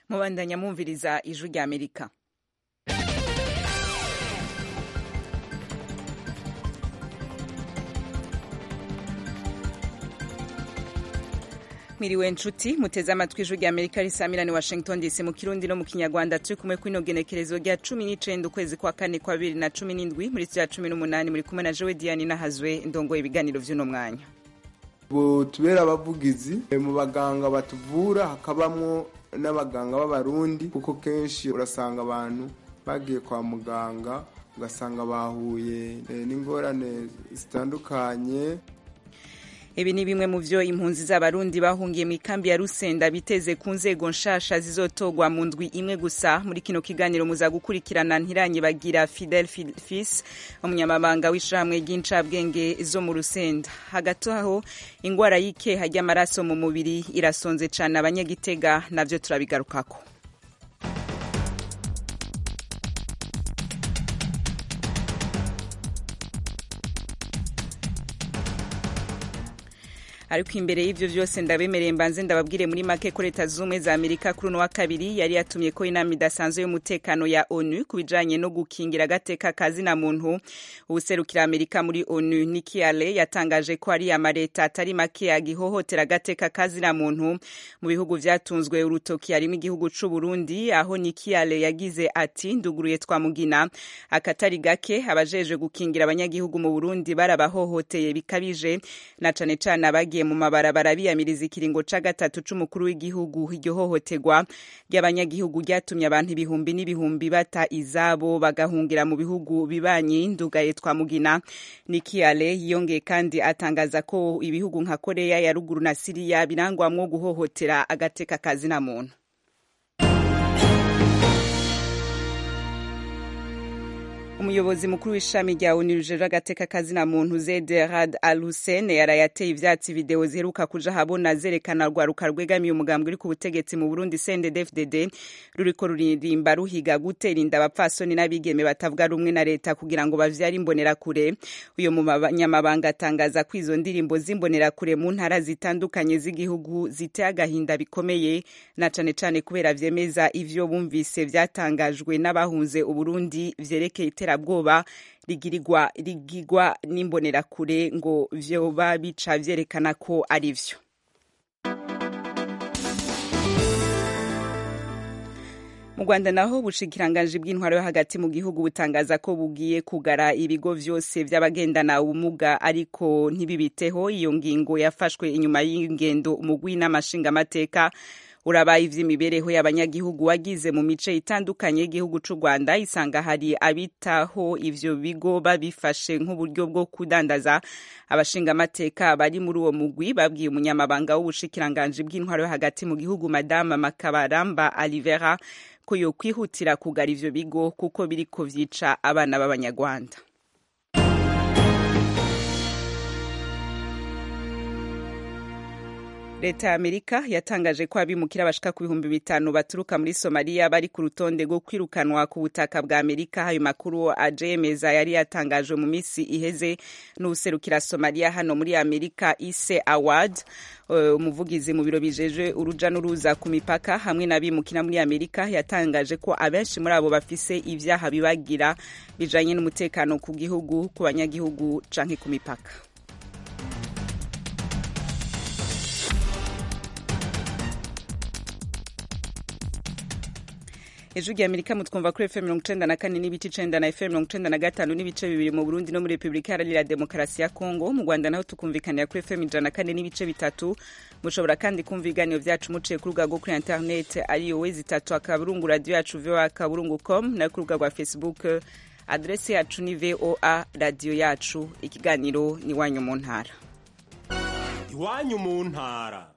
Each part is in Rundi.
mubandanya mwumviriza ijwi rya amerika mwiriwe nshuti muteze amatwi ijwi rya amerika risamirani washington dc mu kirundi no mu kinyarwanda turi kumwe kw'ino genekerezo rya cumi n'icenda ukwezi kwa kane kwa bibiri na cumi n'indwi muri ya cumi n'umunani muri kumwe na jewe diane nahazwe ndongoye ibiganiro vy'uno mwanya tubera abavugizi mu baganga batuvura hakabamwo n'abaganga b'abarundi kuko kenshi urasanga abantu bagiye kwa muganga ugasanga bahuye n'ingorane zitandukanye ibi ni bimwe mu vyo impunzi z'abarundi bahungiye mu ikambi ya rusenda biteze ku nzego nshasha zizotogwa mu ndwi imwe gusa muri kino kiganiro muza gukurikirana ntiranye bagira fidel fis umunyamabanga w'ishirahamwe ry'incabwenge zo mu rusenda hagati aho ingwara y'ikeha ry'amaraso mu mubiri irasonze cane abanyagitega navyo turabigarukako ariko imbere y'ivyo vyose ndabemereye mbanze ndababwire muri make ko leta z'ubumwe za amerika kuri uno wa kabiri yari yatumye ko inama idasanzwe y'umutekano ya onu ku bijanye no gukingira agateka kazina muntu uwuserukira amerika muri onu Nikki Haley yatangaje ko ari amaleta atari make agihohotera agateka kazina muntu mu bihugu vyatunzwe urutoki harimo igihugu c'u Burundi aho Nikki Haley yagize ati nduguruye twamugina akatari gake abajeje gukingira abanyagihugu mu Burundi barabahohoteye bikabije na cane cane abagi mu mabarabara biyamiriza ikiringo ca gatatu c'umukuru w'igihugu iryo hohoterwa ry'abanyagihugu ryatumye abantu ibihumbi n'ibihumbi bata izabo bagahungira mu bihugu bibanyi ndugaye twamugina Nikki Haley yongeye kandi atangaza ko ibihugu nka Korea ya ruguru na Siriya birangwamwo guhohotera agateka kazina muntu umuyobozi mukuru w'ishami rya onu rijejwe agateka kazina muntu zede rad al hussein yarayateye ivyatsi video ziheruka kuja habona zerekana rwaruka rwegamiye umugambi uri ku butegetsi mu burundi cndd ruriko ruririmba ruhiga gutera inda abapfasoni n'abigeme batavuga rumwe na leta kugira ngo bavyare imbonerakure uyo munyamabanga atangaza ko izo ndirimbo z'imbonerakure mu ntara zitandukanye z'igihugu ziteye agahinda bikomeye na cane cane kubera vyemeza ivyo bumvise vyatangajwe n'abahunze uburundi vyerekeye iterabwoba rigirirwa rigirwa n'imbonerakure ngo vyoba bica vyerekana ko ari vyo mu rwanda naho ubushikiranganji bw'intwaro yo hagati mu gihugu butangaza ko bugiye kugara ibigo vyose vy'abagendana ubumuga ariko ntibibiteho iyo ngingo yafashwe inyuma y'ingendo umugwi n'amashingamateka urabaye ivy'imibereho y'abanyagihugu wagize mu mice itandukanye y'igihugu c'u Rwanda isanga hari abitaho ivyo bigo babifashe nk'uburyo bwo kudandaza abashingamateka bari muri uwo mugwi babwiye umunyamabanga w'ubushikiranganji bw'intwaro yo hagati mu gihugu madama makabaramba alivera ko yokwihutira kugara ivyo bigo kuko biriko vyica abana b'abanyarwanda leta ya amerika yatangaje ko abimukira bashika ku bihumbi bitanu baturuka muri somaliya bari ku rutonde rwo kwirukanwa ku butaka bwa amerika ayo makuru ajemeza yari yatangajwe mu minsi iheze n'userukira somaliya hano muri amerika ise award umuvugizi mu biro bijeje uruja n'uruza ku mipaka hamwe n'abimukira muri amerika yatangaje ko abenshi muri abo bafise ivyaha bibagira bijanye n'umutekano ku gihugu ku banyagihugu canke ku mipaka ejo rya amerika mutwumva kuri fm mirongo icenda na kane n'ibice icenda na fm mirongo icenda na gatanu n'ibice bibiri mu burundi no muri repubulika iharanira demokarasi ya kongo mu rwanda naho tukumvikanira kuri fm ijana na kane n'ibice bitatu mushobora kandi kumva ibiganiro vyacu muciye ku rubuga rwo kuri internet ariyo wezi itatu akaburungu radiyo yacu voa kaburungu com nayo ku rubuga rwa facebook adrese yacu ni voa radiyo yacu ikiganiro ni iwanyu mu ntara iwanyu mu ntara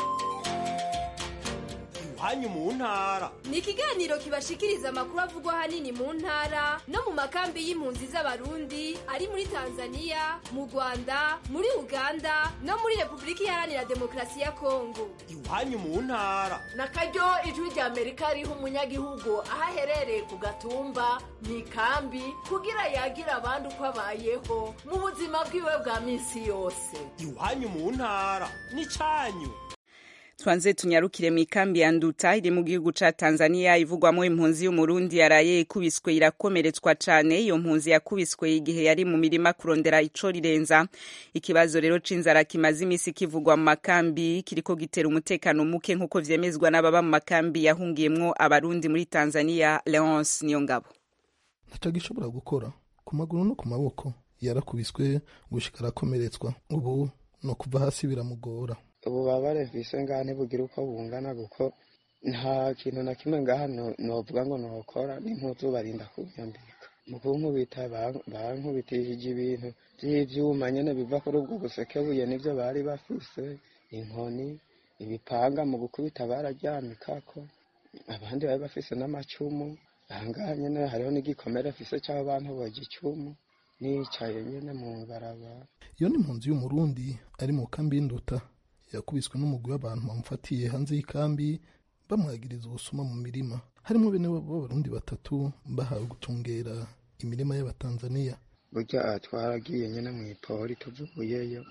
iwanyu mu ntara ni ikiganiro kibashikiriza amakuru avugwa ahanini mu ntara no mu makambi y'impunzi z'abarundi ari muri tanzania mu rwanda muri uganda no muri repubulika iharanira demokarasi ya kongo iwanyu mu ntara na karyo ijwi rya amerika riha umunyagihugu aho aherereye ku gatumba mu ikambi kugira yagira abandi uko abayeho mu buzima bwiwe bwa minsi yose iwanyu mu ntara ni cyanyu twanze tunyarukire mu ikambi ya nduta iri mu gihugu ca tanzania ivugwamo impunzi y'umurundi yaraye ikubiswe irakomeretswa cane iyo mpunzi yakubiswe igihe yari mu mirima kurondera ico rirenza ikibazo rero c'inzara kimaze imisi kivugwa mu makambi kiriko gitera umutekano muke nk'uko vyemezwa n'ababa mu makambi yahungiyemwo abarundi muri tanzania leonce niyo ngabo ntaco gishobora gukora ku maguru no ku maboko yarakubiswe gushika arakomeretswa ubu no kuva hasi biramugora ububabare mfise ngaha ntibugira uko bungana kuko nta kintu na kimwe ngaha no- novuga ngo nokora n'impuzu barinda kunyambika mu kunkubita ban- bankubitishije ibintu vy'ivyuma nyene biva kuri ubwo busekebuye nivyo bari bafise inkoni ibipanga mu gukubita bararyamikako abandi bari bafise n'amacumu ahangaha nyene hariho n'igikomere mfise c'aho bantoboje icumu nicaye nyene mu barabara iyo ni impunzi y'umurundi ari mu kambi y'induta yakubiswe n'umugwi w'abantu bamufatiye hanze y'ikambi bamwagiriza ubusuma mu mirima harimo bene wabo b'abarundi batatu bahawe gutungera imirima y'abatanzaniya burya twaragiye nyine mu ipori tuvuyeyo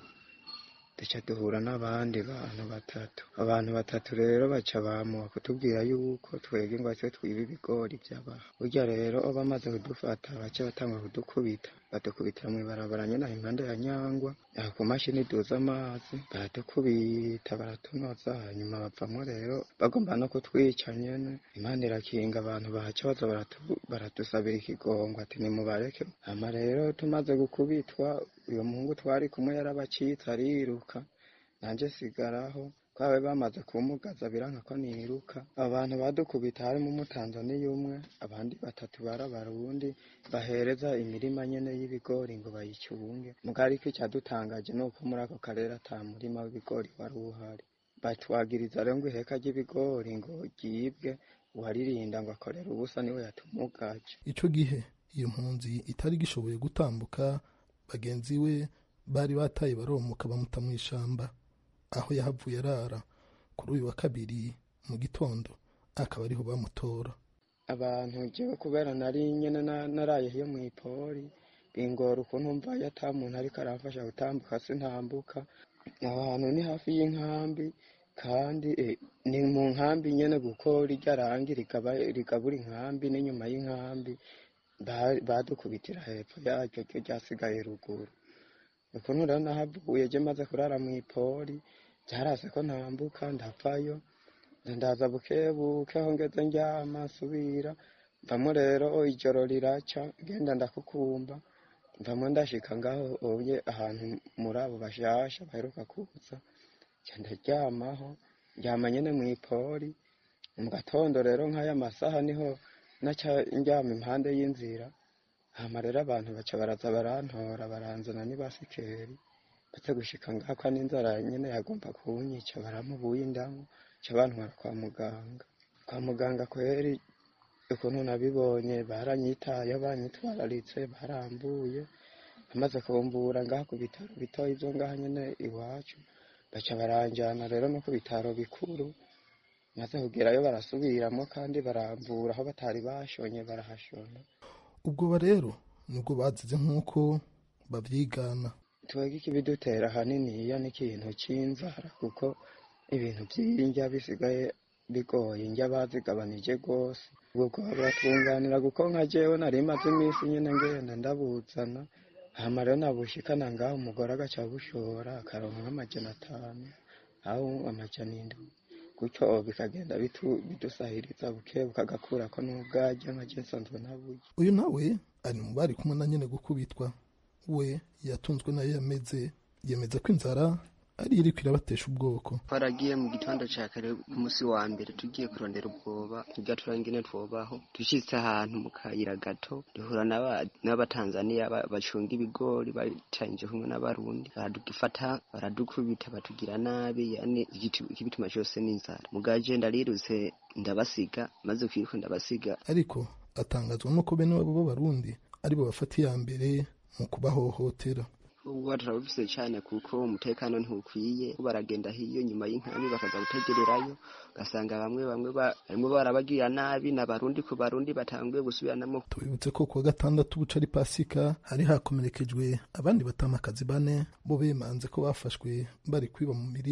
duca duhura n'abandi bantu batatu abantu batatu rero baca bamuha kutubwira yuko twebwe ngo twe twiba ibigori by'abaha burya rero bamaze kudufata baca batanga kudukubita badukubitira mu ibarabara nyine aho impande ya nyangwa aho ku mashini duza amazi baradukubita baratunoza hanyuma bavamo rero bagomba no kutwica nyene imana irakinga abantu bahaca baza baratu- baradusabira ikigongo ati nimubareke hama rero tumaze gukubitwa uyo muhungu twari kumwe yarabacitse ariruka nanje sigaraho twabe bamaze kumugaza biranka ko niruka abantu badukubita harimo umutanzaniya umwe abandi batatu bari abarundi bahereza imirima nyene y'ibigori ngo bayicunge muga ariko icyadutangaje ni uko muri ako karere ata murima w'ibigori wari uhari batwagiriza rero ngo iheka ry'ibigori ngo ryibwe uwaririnda ngo akorera ubusa niwe yatumugaje ico gihe iyo mpunzi itari gishoboye gutambuka bagenzi we bari bataye baromuka bamuta mu ishamba aho yahavuye arara kuri uyu wa kabiri mu gitondo akaba ariho bamutora abantu jewe kubera nari nyene na- naraye hiyo mw'ipori bingora ukuntu mvayo ata muntu ariko aramfasha gutambuka sintambuka aho hantu ni hafi y'inkambi kandi eh, ni mu nkambi nyene kuko rirya rangi rigaba- rigabura inkambi n'inyuma y'inkambi ba- badukubitira hepfo yaryo ryo ryasigaye ruguru ukuntu rero nahavuye je maze kurara mw'ipori byarase ko ntambuka ndavayo ndaza bukebuke aho ngeze ndyama nsubira mvamo rero ijoro riraca genda ndakukumba mvamo ndashika ngaho oye ahantu muri abo bashasha baheruka kuza nca ndaryamaho ndyama nyene mw'ipori mu gatondo rero nk'aya masaha niho naca ndyama impande y'inzira hama rero abantu baca baraza barantora baranzana n'ibasikeri ndetse gushika ngakwa n'inzara nyene yagomba kunyica baramubuye indamu ca bantwara kwa muganga kwa muganga kweri ukuntu nabibonye baranyitayeho banyitwararitse barambuye amaze kumbura ngaha ku bitaro bitoyi vyo ngaha nyene iwacu baca baranjana rero no ku bitaro bikuru maze kugerayo barasubiramo kandi baramvura aho batari bashonye barahashona ubwo rero nibwo bazize nk'uko bavyigana twebwe ikibidutera ahaniniya n'ikintu c'inzara kuko ibintu vy'indya bisigaye bigoye indya bazigabanije rwose ubwo bwaba buratunganira kuko nka jewe nari maze iminsi nyene ngenda ndabuzana hama rero nabushikana ngaho umugore agaca bushora akaronka nk'amajana atanu aho amajana indwi gutyo bikagenda bitu- bidusahiriza buke bukagakurako n'ubwarya nka je nsanzwe naburya uyu nawe ari mu bari kumwe na nyene gukubitwa we yatunzwe nayo yameze yemeza ko inzara ari iriko irabatesha ubwoko twaragiye mu gitondo ca kare ku musi wa mbere tugiye kurondera ubwoba tugatura ingene twobaho dushitse ahantu mu kayira gato duhura n'aba- n'abatanzaniya ba- bacunga ibigori bacanije kumwe n'abarundi baradufata baradukubita batugira nabi yani igiti- ikibituma cose n'inzara mugaje ndarirutse ndabasiga maze kwiruka ndabasiga ariko atangazwa nuko bene wabo b'abarundi aribo bafata iya mbere mu kubahohotera ubwo turabufise cyane kuko umutekano ntukwiye baragenda hiyo nyuma y'inkambi bakaza gutegererayo ugasanga bamwe bamwe ba- barimo barabagirira nabi n'abarundi ku barundi batanguye gusubiranamo tubibutse ko kuwa gatandatu buca ari pasika hari hakomerekejwe abandi batamakazi bane bo bemanze ko bafashwe bari kwiba mu mirima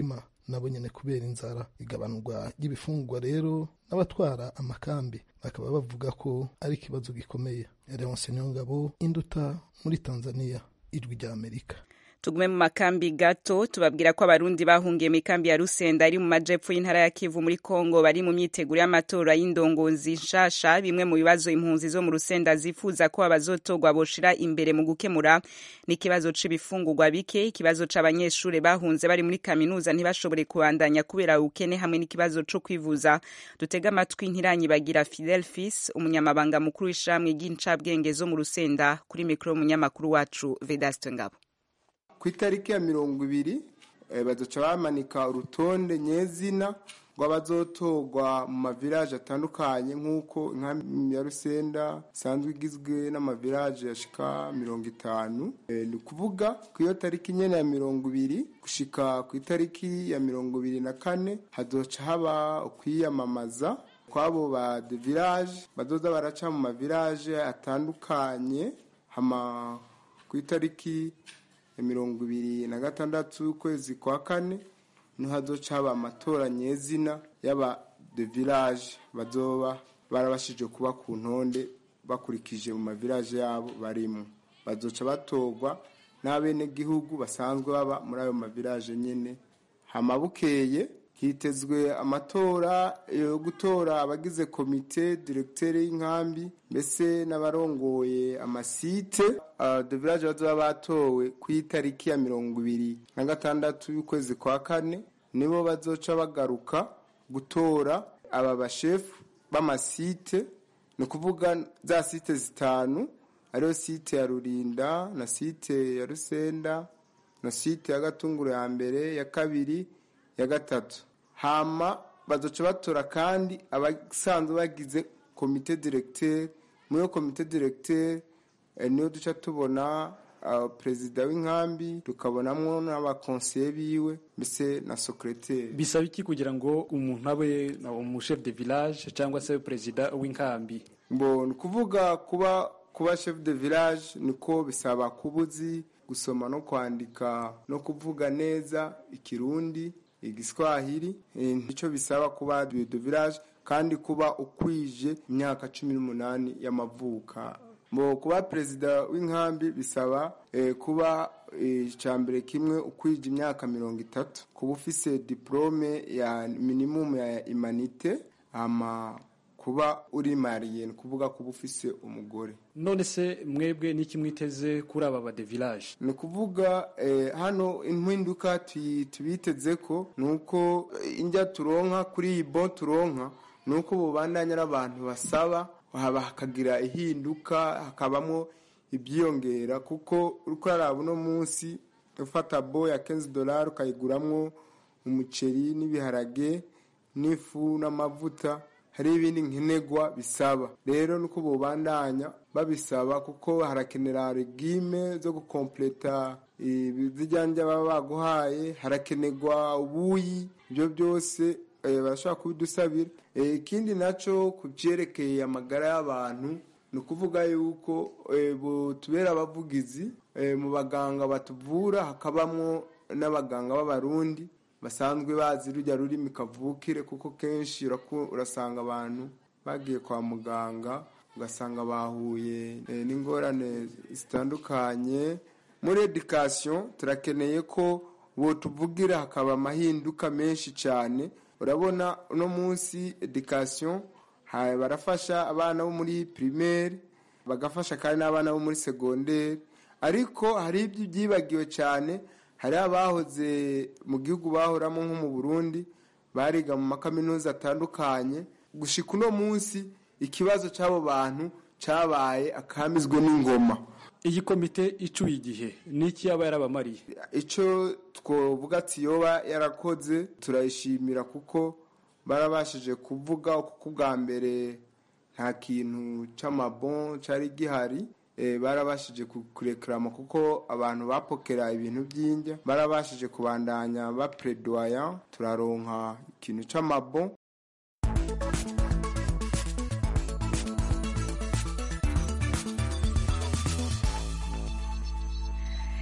nabo nyene kubera inzara igabanurwa ry'ibifungurwa rero n'abatwara amakambi bakaba bavuga ko ari ikibazo gikomeye Leonce Niyongabo induta muri Tanzania ijwi rya Amerika tugume mu makambi gato tubabwira ko abarundi bahungiye mu ikambi ya rusenda iri mu majepfo y'intara ya kivu muri kongo bari mu myiteguro y'amatora y'indongozi nshasha bimwe mu bibazo impunzi zo mu rusenda zifuza ko abazotorwa boshira imbere mu gukemura n'ikibazo c'ibifungurwa bike ikibazo c'abanyeshure bahunze bari muri kaminuza ntibashobore kubandanya kubera ubukene hamwe n'ikibazo co kwivuza dutega amatwi ntiranyi bagira fidel fis umunyamabanga mukuru w'ishamwe ry'incabwenge zo mu rusenda kuri mikoro y'umunyamakuru wacu vedaste ngabo ku itariki ya mirongo ibiri baduca bamanika urutonde nyezina rw'abazotorwa mu mavilaje atandukanye nk'uko inkambi ya rusenda isanzwe igizwe n'amavilaje yashika mirongo itanu ni ukuvuga ku iyo tariki nyene ya mirongo ibiri gushika ku itariki ya mirongo ibiri na kane hazoca haba ukwiyamamaza kw'abo ba de village bazoza baraca mu mavilaje atandukanye hama ku itariki mirongo ibiri na gatandatu y'ukwezi kwa kane niho hazoca haba amatora nyezina y'aba de village bazoba barabashije kuba ku ntonde bakurikije mu mavilaje yabo barimo bazoca batorwa n'abenegihugu basanzwe baba muri ayo mavilaje nyene hama bukeye hitezwe amatora yo gutora abagize komite directeur y'inkambi mbese n'abarongoye amasite uh, de village bazoba batowe ku itariki ya mirongo ibiri na gatandatu y'ukwezi kwa kane nibo bazoca bagaruka gutora aba bashefu b'amasite ni ukuvuga za site zitanu ariyo site ya rurinda na site ya rusenda na site ya gatunguru ya mbere ya kabiri ya gatatu hama bazoca batora kandi abasanzwe bagize komite directeur muri iyo komite directeur niyo duca tubona perezida w'inkambi tukabonamo n'abakonseye biwe mbese na secrétaire bisaba iki kugira ngo umuntu abe umuchef de village cyangwa se perezida w'inkambi mbo ni ukuvuga kuba kuba chef de village niko bisaba kuba uzi gusoma no kwandika no kuvuga neza ikirundi igiswahili nicyo bisaba kuba de village kandi kuba ukwije imyaka cumi n'umunani y'amavuka mu kuba perezida w'inkambi bisaba kuba icya mbere kimwe ukwije imyaka mirongo itatu kuba ufise diplome ya minimumu ya imanite ama kuba uri mariye ni ukuvuga kuba ufise umugore none se mwebwe n'iki mwiteze kuri aba ba de village ni ukuvuga hano impinduka tubiteze ko ni uko injya turonka kuri iyi bo turonka ni uko bubandanya n'abantu basaba hakagira ihinduka hakabamo ibyiyongera kuko uri kuraraba uno munsi ufata bo ya kenzi dolari ukayiguramwo umuceri n'ibiharage n'ifu n'amavuta hari ibindi nkenerwa bisaba rero nuko bubandanya babisaba kuko harakenera regime zo gukompleta ibijyanye baba baguhaye harakenerwa ubuyi ibyo byose barashobora kubidusabira ikindi nacyo ku byerekeye amagara y'abantu ni ukuvuga yuko tubera abavugizi mu baganga batuvura hakabamo n'abaganga b'abarundi basanzwe bazi rujya rurimi kavukire kuko kenshi urasanga abantu bagiye kwa muganga ugasanga bahuye n'ingorane zitandukanye muri edikasiyo turakeneye ko tuvugira hakaba amahinduka menshi cyane urabona uno munsi edikasiyo barafasha abana bo muri pirimeri bagafasha kandi n'abana bo muri segonderi ariko hari ibyo byibagiwe cyane hari abahoze mu gihugu bahoramo nko mu burundi bariga mu makaminuza atandukanye gushika uno munsi ikibazo cy'abo bantu cyabaye akamizwe n'ingoma iyi komite icuye igihe n'iki yaba yarabamariye icyo twavuga ati yoba yarakoze turayishimira kuko barabashije kuvuga kuko ubwa mbere nta kintu cy'amabon cyari gihari barabashije kurekerama kuko abantu bapokera ibintu by'indya barabashije kubandanya bapredoya turaronka ikintu cy'amabon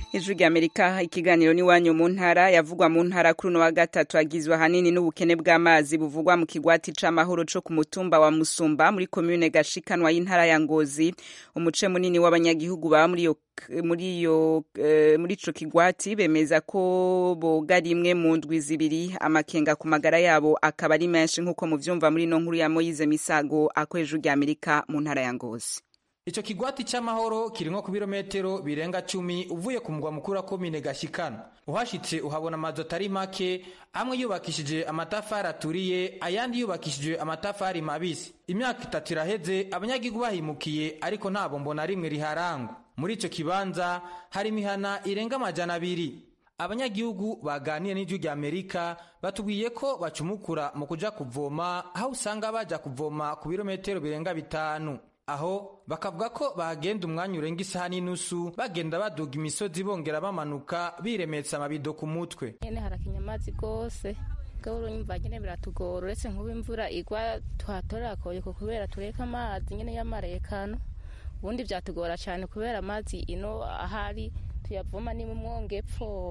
ijwi rya amerika ikiganiro n'iwanyu mu ntara yavugwa mu ntara kuri uno wa gatatu agizwe ahanini n'ubukene bw'amazi buvugwa mu kigwati c'amahoro co ku mutumba wa musumba muri komune gashikanwa y'intara ya ngozi umuce munini w'abanyagihugu baba muri iyo muri iyo eh, muri ico kigwati bemeza ko boga rimwe mu ndwi zibiri amakenga ku magara yabo akaba ari menshi nk'uko muvyumva muri no nkuru ya Moyize Misago akoresha rya Amerika mu ntara ya Ngozi Ico kigwati c'amahoro kirimwo ku birometero birenga cumi uvuye ku mugwa mukuru wa komine Gashikana. Uhashitse uhabona amazu atari make, amwe yubakishije amatafari aturiye, ayandi yubakishije amatafari mabisi. Imyaka itatu iraheze abanyagihugu bahimukiye ariko nta bombo na rimwe riharangwa. Muri ico kibanza hari imihana irenga amajana abiri. Abanyagihugu baganiye n'ijwi rya Amerika batubwiye ko bacumukura mu kuja kuvoma aho usanga baja kuvoma ku birometero birenga bitanu. aho bakavuga ko bagenda umwanya urenga isaha n'inusu bagenda baduga imisozi bongera bamanuka biremetsa amabido ku mutwe nyene harakinya amazi gose gahoro nyumva nyene biratugora uretse nk'ubu imvura igwa tuhatorera koyoko kubera tureka amazi nyene y'amarekano ubundi vyatugora cane kubera amazi ino ahari tuyavoma ni mu mwongepfo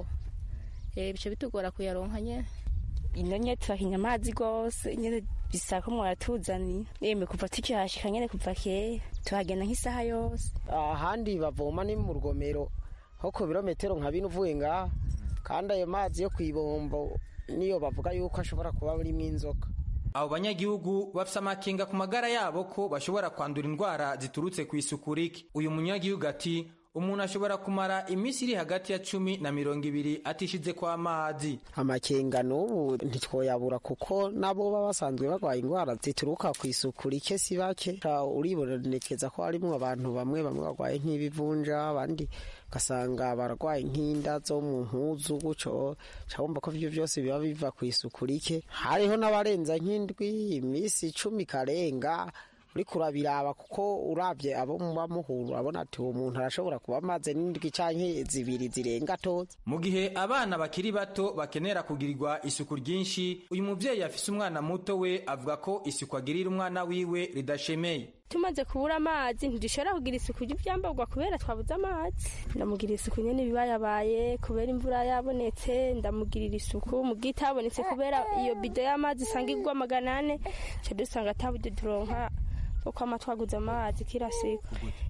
eh bice bitugora kuyaronka nyene ino nye turahinya amazi gose nyene bisaba ko mwaratuzaniye yemwe kuva tukihashika nyene kuva kera tuhagenda nk'isaha yose ahandi bavoma ni mu rugomero nko ku birometero nka bine uvuye ngaha kandi ayo mazi yo kw'ibombo niyo bavuga yuko ashobora kuba burimo inzoka abo banyagihugu bafise amakenga ku magara yabo ko bashobora kwandura indwara ziturutse ku isuku rike uyu munyagihugu ati umuntu ashobora kumara iminsi iri hagati ya cumi na mirongo ibiri atishize kwa amazi amakenga n'ubu ntitwoyabura kuko nabo baba basanzwe barwaye indwara zituruka ku isuku rike si bake uribonekeza ko harimwo abantu bamwe bamwe barwaye nk'ibivunja abandi ugasanga barwaye nk'inda zo mu mpuzu guco cabumva ko ivyo vyose biba biva ku isuku rike hariho n'abarenza nk'indwi iminsi icumi karenga uriko urabiraba kuko uravye abo muba muhura urabona ati uwo muntu arashobora kuba amaze n'indwi canke zibiri zirenga toza mu gihe abana bakiri bato bakenera kugirirwa isuku ryinshi uyu muvyeyi afise umwana muto we avuga ko isuku agirira umwana wiwe ridashemeye tumaze kubura amazi ntidushobora kugira isuku ry'ivyambarwa kubera twabuze amazi ndamugira isuku nyene bibayabaye kubera imvura yabonetse ndamugirira isuku mu gitabonetse kubera iyo bido y'amazi isanga igwa magana ane ca dusanga ataburyo turonka uko ama twaguze amazi kila siku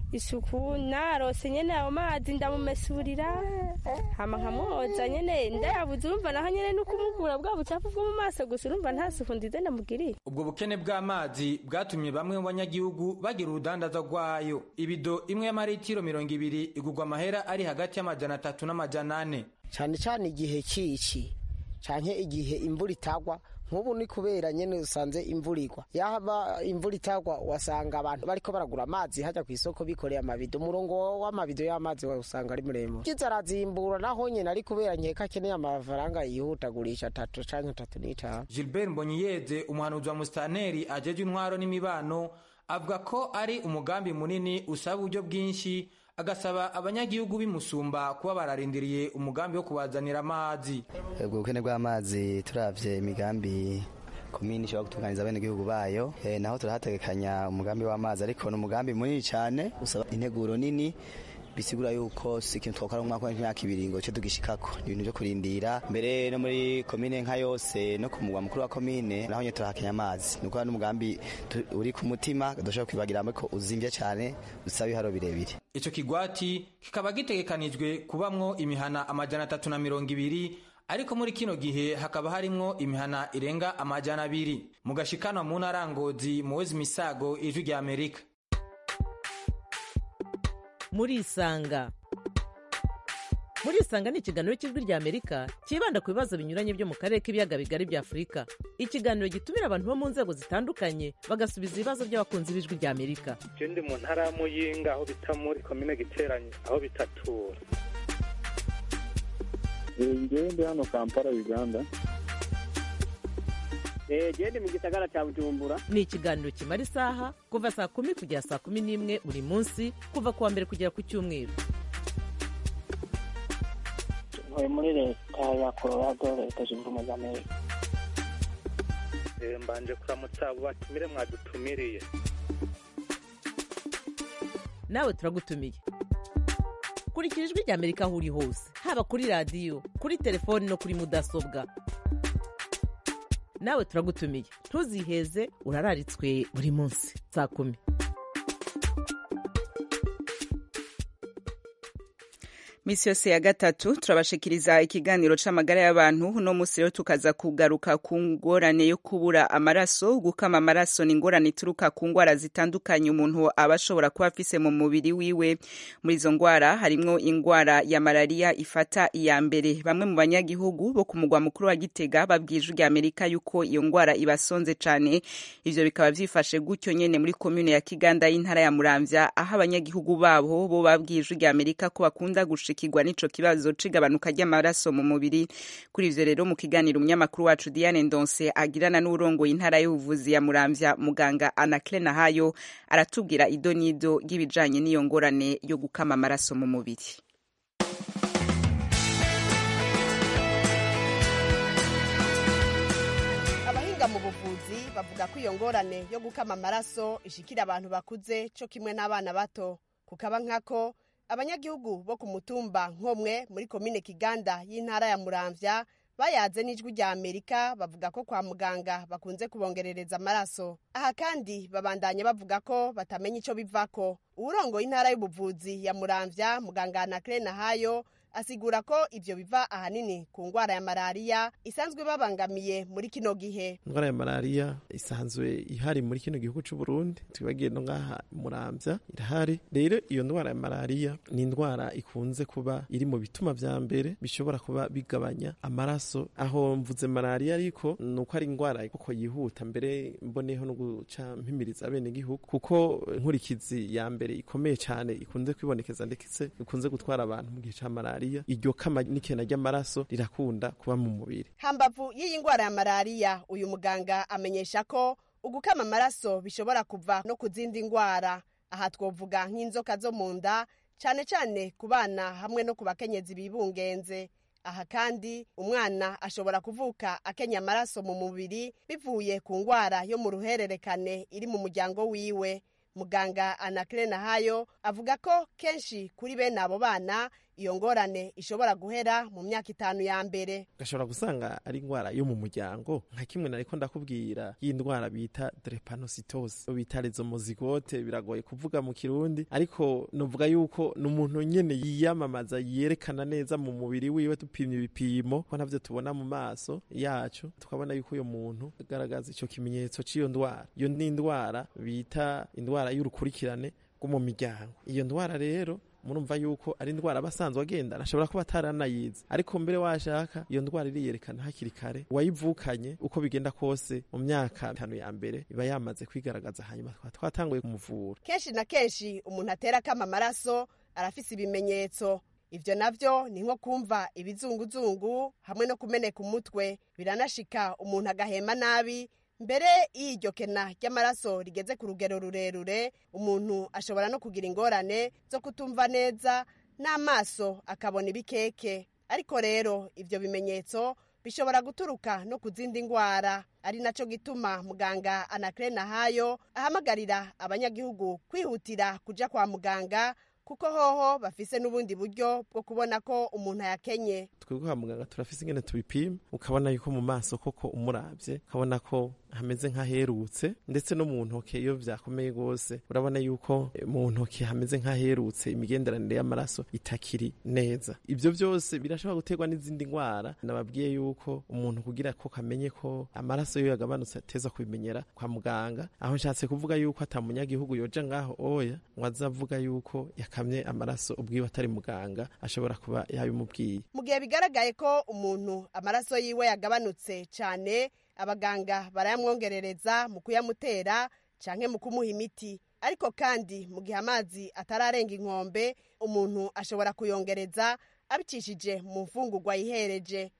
isuku narose nyene ayo mazi ndamumesurira hama nkamwoza nyene ndayabuze urumva naho nyene nukumugura bwa bucafu bwo mu maso gusa urumva nta suku nziza ndamugiriye ubwo bukene bw'amazi bwatumye bamwe mu banyagihugu bagira urudandaza rwayo ibido imwe y'amaritiro mirongo ibiri igurwa amahera ari hagati y'amajana atatu n'amajana ane cane cane igihe cici canke igihe imvura itagwa nk'ubu ni kubera nyene usanze imvura igwa yaba imvura itagwa wasanga abantu bariko baragura amazi hajya ku isoko bikoreye amabido umurongo w'amabido y'amazi usanga ari muremure kiza arazimbura naho nyene ari kubera nkeka akeneye amafaranga yihutagurisha atatu canke atatu n'itanu gilbert mbonyiyeze umuhanuzi wa musitanteri ajeje intwaro n'imibano avuga ko ari umugambi munini usaba uburyo bwinshi agasaba abanyagihugu b'imusumba kuba bararindiriye umugambi wo kubazanira amazi ubwo bukene bw'amazi turavye imigambi komini ishobora gutunganiza abenegihugu bayo e, naho turahategekanya umugambi w'amazi ariko ni umugambi munini cyane usaba integuro nini bisigura yuko si ikintu twakora mu mwaka w'imyaka ibiri ngo cyo tugishikako ni ibintu byo kurindira mbere no muri komine nka yose no ku mugwa mukuru wa komine naho nyine turahakenya amazi ni ukuvuga n'umugambi uri ku mutima dushobora kwibagira ko uzimvye cyane usaba ibiharo birebire ico kigwati kikaba gitegekanijwe kubamwo imihana amajana atatu na mirongo ibiri ariko muri kino gihe hakaba harimwo imihana irenga amajana abiri mu gashikanwa mu ntara ngozi muwezi misago ijwi rya amerika murisanga murisanga ni ikiganiro cy'ijwi rya amerika cyibanda ku bibazo binyuranye byo mu karere k'ibiyaga bigari bya afurika ikiganiro gitumira abantu bo mu nzego zitandukanye bagasubiza ibibazo by'abakunzi b'ijwi rya amerika ndi mu ntara ya muyinga aho bita muri komine giteranye aho bitatura ngewe ndi hano kampala uganda gende mu gisagara cya bujumbura ni ikiganiro kimara isaha kuva saa kumi kugera saa kumi n'imwe buri munsi kuva ku wa mbere kugera ku cyumweru ntuye muri leta ya colorado leta zunze ubumwe za amerika mbanje kuramutsa abo batumire mwadutumiriye nawe turagutumiye kurikira ijwi rya amerika aho uri hose haba kuri radiyo kuri telefoni no kuri mudasobwa nawe turagutumiye ntuziheze urararitswe buri munsi saa kumi misi yose ya gatatu turabashikiriza ikiganiro c'amagara y'abantu uno musi rero tukaza kugaruka ku ngorane yo kubura amaraso gukama amaraso ni ingorane ituruka ku ngwara zitandukanye umuntu aba ashobora kuba afise mu mubiri wiwe muri izo ngwara harimwo ingwara ya malariya ifata iya mbere bamwe mu banyagihugu bo ku mugwa mukuru wa gitega babwije rya amerika yuko iyo ngwara ibasonze cane ivyo bikaba vyifashe gutyo nyene muri komune ya kiganda y'intara ya muramvya aho abanyagihugu babo bo babwije rya amerika ko bakunda gushika gushikirwa n'ico kibazo c'igabanuka ry'amaraso mu mubiri kuri ivyo rero mu kiganiro umunyamakuru wacu Diane Ndonse agirana n'urongoye intara y'ubuvuzi ya Muramvya muganga Anaclé Nahayo aratubwira ido n'ido ry'ibijanye n'iyo ngorane yo gukama amaraso mu mubiri abahinga mu buvuzi bavuga ko iyo ngorane yo gukama amaraso ishikira abantu bakuze co kimwe n'abana bato kukaba nkako abanyagihugu bo ku mutumba nk'umwe muri komine kiganda y'intara ya muramvya bayaze n'ijwi rya amerika bavuga ko kwa muganga bakunze kubongerereza amaraso aha kandi babandanye bavuga ko batamenya ico bivako uwurongoye intara y'ubuvuzi ya muramvya muganga anakire nahayo asigura ko ivyo biva ahanini ku ngwara ya malariya isanzwe babangamiye muri kino gihe indwara ya malariya isanzwe ihari muri kino gihugu c'u Burundi twibagiye no ngaha muramvya irahari rero iyo ndwara ya malariya ni indwara ikunze kuba iri mu bituma vya mbere bishobora kuba bigabanya amaraso aho mvuze malariya ariko nuko ari indwara kuko yihuta mbere mboneho no guca mpimiriza abene gihugu kuko nkurikizi ya mbere ikomeye cyane ikunze kwibonekeza ndetse ikunze gutwara abantu mu gihe ca malariya malariya iryo kama n'ikena ry'amaraso rirakunda kuba mu mubiri hambavu y'iyi ndwara ya malariya uyu muganga amenyesha ko ugukama amaraso bishobora kuva no ku zindi ndwara aha twovuga nk'inzoka zo mu nda cyane cyane ku bana hamwe no ku bakenyezi bibungenze aha kandi umwana ashobora kuvuka akenya amaraso mu mubiri bivuye ku ndwara yo mu ruhererekane iri mu muryango wiwe muganga anakire nahayo avuga ko kenshi kuri bene abo bana iyo ngorane ishobora guhera mu myaka itanu ya mbere gashobora gusanga ari indwara yo mu muryango nka kimwe nariko ndakubwira y'indwara bita drepanocytosis bita rezomozigote biragoye kuvuga mu kirundi ariko novuga yuko ni umuntu nyene yiyamamaza yerekana neza mu mubiri wiwe dupimye ibipimo ko navyo tubona mu maso yacu tukabona yuko uyo muntu agaragaza ico kimenyetso c'iyo ndwara iyo ni indwara bita indwara y'urukurikirane rwo mu miryango iyo ndwara rero murumva yuko ari indwara abasanzwe agendana ashobora kuba ataranayizi ariko mbere washaka iyo ndwara iriyerekana hakiri kare uwayivukanye uko bigenda kose mu myaka itanu ya mbere iba yamaze kwigaragaza hanyuma tukaba twatanguye kumuvura kenshi na kenshi umuntu atera akama amaraso arafise ibimenyetso ivyo navyo ni nko kumva ibizunguzungu hamwe no kumeneka umutwe biranashika umuntu agahema nabi mbere y'iryo kena ry'amaraso rigeze ku rugero rurerure umuntu ashobora no kugira ingorane zo kutumva neza n'amaso akabona ibikeke ariko rero ivyo bimenyetso bishobora guturuka no ku zindi ndwara ari naco gituma muganga anakire nahayo ahamagarira abanyagihugu kwihutira kuja kwa muganga kuko hoho bafise n'ubundi buryo bwo kubona ko umuntu yakenye twebwe kwa muganga turafise ingene tubipima ukabona yuko mu maso koko umuravye ukabona ko hameze nk'aherutse ndetse no mu ntoke iyo vyakomeye rwose urabona yuko mu ntoke hameze nk'aherutse imigenderanire y'amaraso itakiri neza ivyo vyose birashobora guterwa n'izindi ndwara nababwiye yuko umuntu kugira ko kamenye ko amaraso yo yagabanutse ateza kubimenyera kwa muganga aho nshatse kuvuga yuko ata munyagihugu yoja ngaho oya ngo azavuga yuko yakamye amaraso ubwiwe atari muganga ashobora kuba yabimubwiye mu gihe bigaragaye ko umuntu amaraso yiwe yagabanutse cyane abaganga barayamwongerereza mu kuyamutera canke mu kumuha imiti ariko kandi mu gihe amazi atararenga inkombe umuntu ashobora kuyongereza abicishije mu mfungurwa yihereje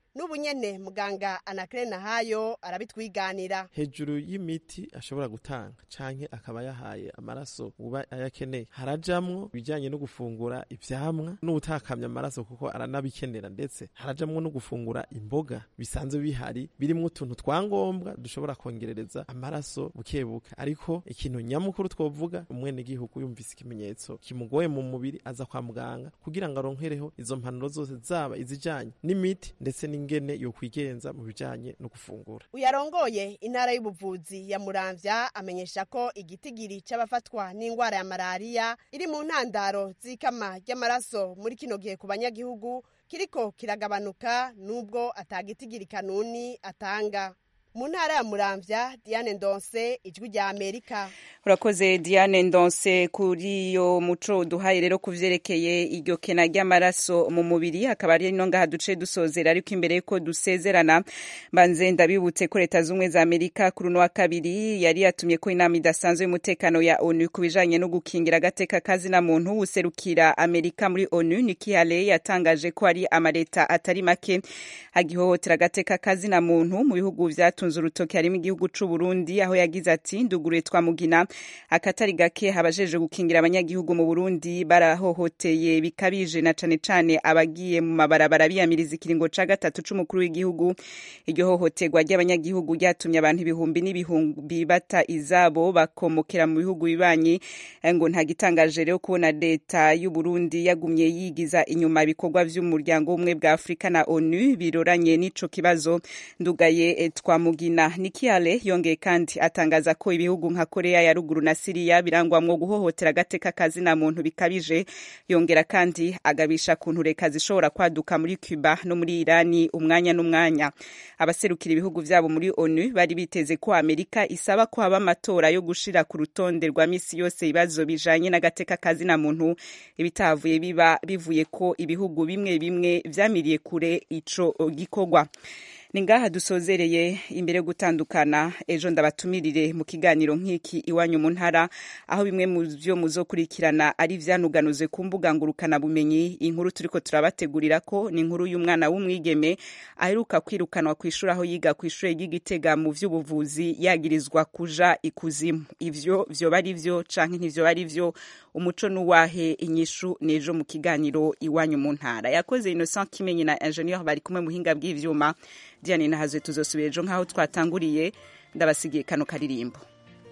n'ubu nyene muganga anakire nahayo arabitwiganira hejuru y'imiti ashobora gutanga canke akaba yahaye amaraso uba ayakeneye harajamwo ibijanye no gufungura ivyamwa n'utakamya amaraso kuko aranabikenera ndetse harajamwo no gufungura imboga bisanzwe bihari birimwo utuntu twangombwa dushobora kongerereza amaraso bukebuke ariko ikintu nyamukuru twovuga umwenegihugu yumvise ikimenyetso kimugoye mu mubiri aza kwa muganga kugira ngo aronkereho izo mpanuro zose zaba izijanye n'imiti ndetse n'ingene yokwigenza mu bijanye no gufungura uyarongoye intara y'ubuvuzi ya muramvya amenyesha ko igitigiri c'abafatwa n'ingwara ya malariya iri mu ntandaro z'ikama ry'amaraso muri kino gihe ku banyagihugu kiriko kiragabanuka nubwo atagitigiri kanuni atanga mu ntara ya muramvya diane ndonse ijwi rya amerika urakoze diane ndonse kuri iyo muco duhaye rero ku vyerekeye iryo kena ry'amaraso mu mubiri akaba ari no ngaha duce dusozera ariko imbere yuko dusezerana mbanze ndabibutse ko leta z'ubumwe za amerika kuri uno wa kabiri yari yatumye ko inama idasanzwe y'umutekano ya onu ku bijanye no gukingira agateka kazina muntu userukira amerika muri onu Nikki Haley yatangaje ko ari amaleta atari make agihohotera agateka kazina muntu mu bihugu vyatunze urutoki harimo igihugu c'u Burundi aho yagize ati nduguruye twamugina akatari gake habajeje gukingira abanyagihugu mu Burundi barahohoteye bikabije na cane cane abagiye mu mabarabara biyamiriza ikiringo ca gatatu c'umukuru w'igihugu iryo hohoterwa ry'abanyagihugu ryatumye abantu ibihumbi n'ibihumbi bata izabo bakomokera mu bihugu bibanyi ngo nta gitangaje rero kubona leta y'u Burundi yagumye yigiza inyuma ibikorwa vy'umuryango w'ubumwe bwa Afrika na ONU biroranye n'ico kibazo ndugaye twamugina Nikiale yongeye kandi atangaza ko ibihugu nka Korea ya ruguru na Siriya birangwamwo guhohotera agateka kazina muntu bikabije yongera kandi agabisha kuntu reka zishobora kwaduka muri Cuba no muri Irani umwanya n'umwanya abaserukira ibihugu vyabo muri ONU bari biteze ko Amerika isaba ko haba amatora yo gushira ku rutonde rwa misi yose ibibazo bijanye n'agateka kazina muntu ibitavuye biba bivuye ko ibihugu bimwe bimwe vyamiriye kure ico gikorwa ni ngaha dusozereye imbere yo gutandukana ejo ndabatumirire mu kiganiro nk'iki iwanyu mu ntara aho bimwe mu byo muzokurikirana ari vyanuganuzwe ku mbuga ngurukana bumenyi inkuru turiko turabategurira ko ni inkuru y'umwana w'umwigeme aheruka kwirukanwa ku ishuri aho yiga ku ishuri ry'igitega mu vy'ubuvuzi yagirizwa kuja ikuzimu ivyo vyoba ari vyo canke ntivyoba ari vyo umuco n'uwahe inyishu nejo mu kiganiro iwanyu mu ntara yakoze Innocent Kimenyi na Ingenieur bari kumwe muhinga bw'ivyuma Diane Nahazwe tuzosubira ejo nk'aho twatanguriye ndabasigiye kano karirimbo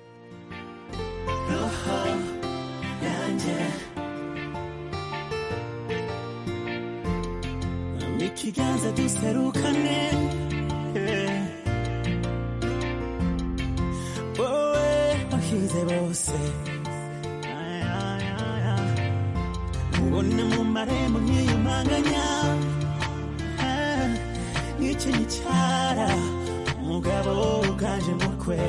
ikiganza duserukane wowe wahize bose ubona mu marembo nkiyumanganya nk'iki gicara umugabo uganje mukwe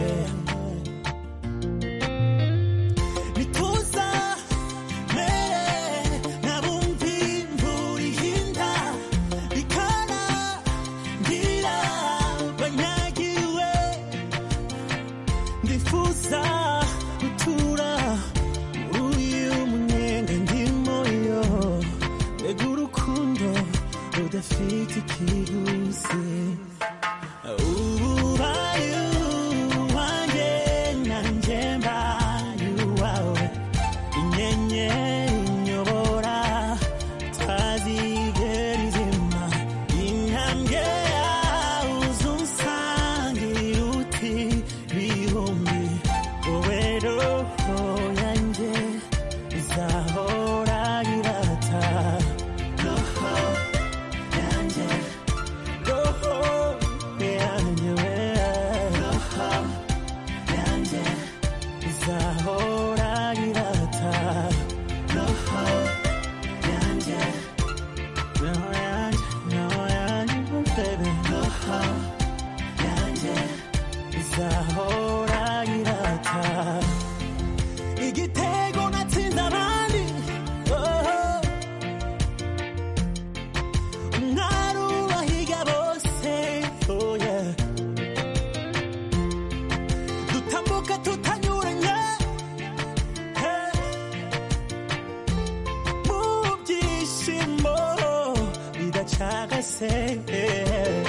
bituza mere nabumvi imvura ihinda bikana ngira banyagiwe ndifuza gutura muri uyu munyenga ndimo yo mbega urukundo rudafite ikiguzi ubaye uwanjye nanjye mbaye uwawe inyenyeri inyobora tazigera izima intambwe yawe uzunsangira uti bihumbi wowe roho yanjye izahora irata roho yanjye roho yanjye we roho yanjye izahora irata roho yanjye roho yanjye roho yanjye baby roho yanjye izahora irata igitego natsinze abandi oh. umwari ubahiga bose oh yeah. dutambuka tutanyuranye hey. mu byishimo bidacagase hey.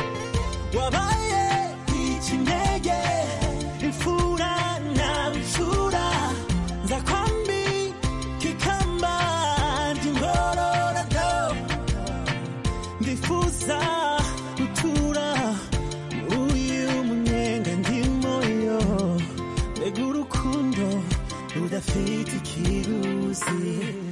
mfite ikiruzi